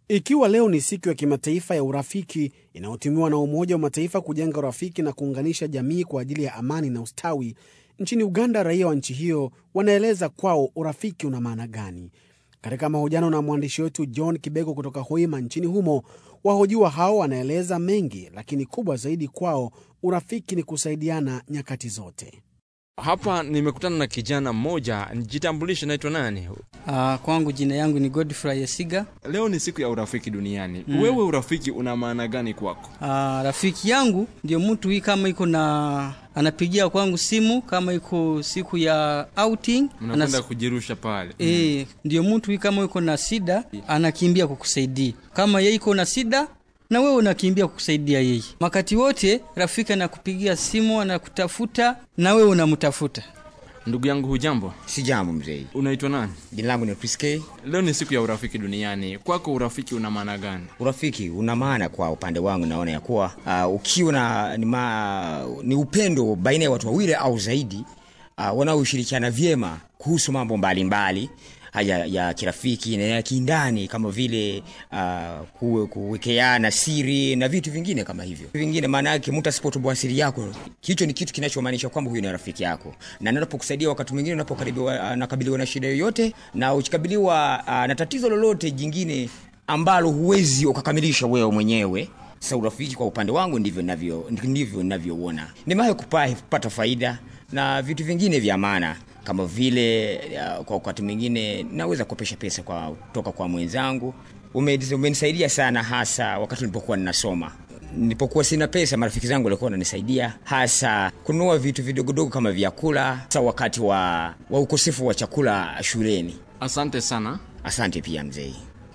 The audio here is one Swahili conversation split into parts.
Ikiwa leo ni siku ya kimataifa ya urafiki inayotumiwa na Umoja wa Mataifa kujenga urafiki na kuunganisha jamii kwa ajili ya amani na ustawi, nchini Uganda raia wa nchi hiyo wanaeleza kwao urafiki una maana gani. Katika mahojiano na mwandishi wetu John Kibego kutoka Hoima nchini humo, wahojiwa hao wanaeleza mengi, lakini kubwa zaidi kwao urafiki ni kusaidiana nyakati zote. Hapa nimekutana na kijana mmoja, jitambulishe, naitwa nani? Uh, kwangu jina yangu ni Godfrey Esiga. Leo ni siku ya urafiki duniani. Mm. Wewe urafiki una maana gani kwako? Uh, rafiki yangu ndio mtu hii kama iko na anapigia kwangu simu kama iko siku ya outing Mnakwenda kujirusha pale. e, ndio mtu hii kama iko na shida anakimbia kukusaidia. Kama yeye iko na shida na wewe unakimbia kukusaidia yeye. Wakati wote rafiki anakupigia simu anakutafuta na wewe unamtafuta. Ndugu yangu, hujambo? Si jambo mzee, Unaitwa nani? jina langu ni Chris K. Leo ni siku ya urafiki duniani. Kwako urafiki una maana gani? Urafiki una maana kwa upande wangu, naona ya kuwa uh, ukiwa na ni, ma, ni upendo baina ya watu wawili au zaidi uh, wanaoshirikiana vyema kuhusu mambo mbalimbali haya ya kirafiki na ya kindani kama vile uh, kuwe, kuwekeana siri na vitu vingine kama hivyo vingine. Maana yake mtu asipotoboa siri yako, hicho ni kitu kinachomaanisha kwamba huyu ni rafiki yako, na anapokusaidia wakati mwingine unapokaribiwa nakabiliwa na shida yoyote, na ukikabiliwa uh, na tatizo lolote jingine ambalo huwezi ukakamilisha wewe mwenyewe sasa urafiki kwa upande wangu ndivyo navyo ndivyo ninavyouona. Nimewahi kupa- kupata faida na vitu vingine vya maana kama vile uh, kwa wakati mwingine naweza kukopesha pesa kwa kutoka kwa mwenzangu. Ume- Umenisaidia sana hasa wakati nilipokuwa ninasoma. Nilipokuwa sina pesa, marafiki zangu walikuwa wananisaidia hasa kununua vitu vidogodogo kama vyakula, hasa wakati wa, wa ukosefu wa chakula shuleni. Asante sana. Asante pia mzee.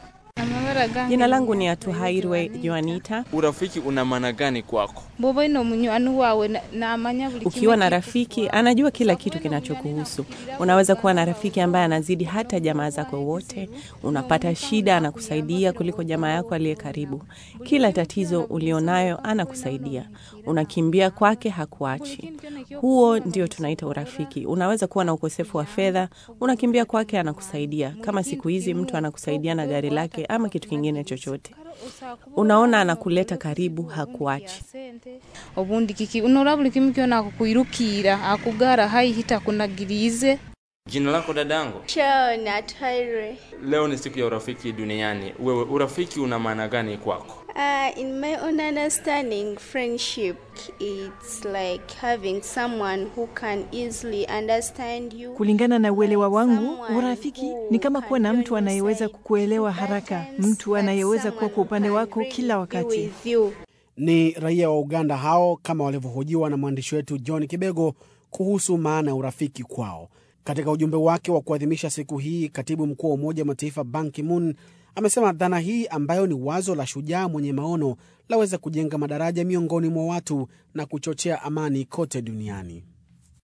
Jina langu ni Atuhairwe Joanita. Urafiki una maana gani kwako? boba ino munywani wawe na- namanya buli Ukiwa na kimwe rafiki anajua kila kitu kinachokuhusu. Unaweza kuwa na rafiki ambaye anazidi hata jamaa zako wote. Unapata shida, anakusaidia kuliko jamaa yako aliye karibu. Kila tatizo ulionayo anakusaidia. Unakimbia kwake, hakuachi. Huo ndio tunaita urafiki. Unaweza kuwa na ukosefu wa fedha, unakimbia kwake, anakusaidia. Kama siku hizi mtu anakusaidia na gari lake ama kitu kingine chochote, unaona anakuleta karibu, hakuachi. obundi kiki unora buli kimu kyona akukwirukira akugara haihita kunagirize Jina lako dadangu? Sharon Atwaire. Leo ni siku ya urafiki duniani. Wewe urafiki una maana gani kwako? Uh, in my own understanding, friendship it's like having someone who can easily understand you. Kulingana na uelewa wangu, urafiki ni kama kuwa na mtu anayeweza kukuelewa haraka, mtu anayeweza kuwa kwa upande wako kila wakati. With you. Ni raia wa Uganda hao kama walivyohojiwa na mwandishi wetu John Kibego kuhusu maana ya urafiki kwao. Katika ujumbe wake wa kuadhimisha siku hii, katibu mkuu wa Umoja wa Mataifa Ban Ki-moon amesema dhana hii ambayo ni wazo la shujaa mwenye maono laweza kujenga madaraja miongoni mwa watu na kuchochea amani kote duniani.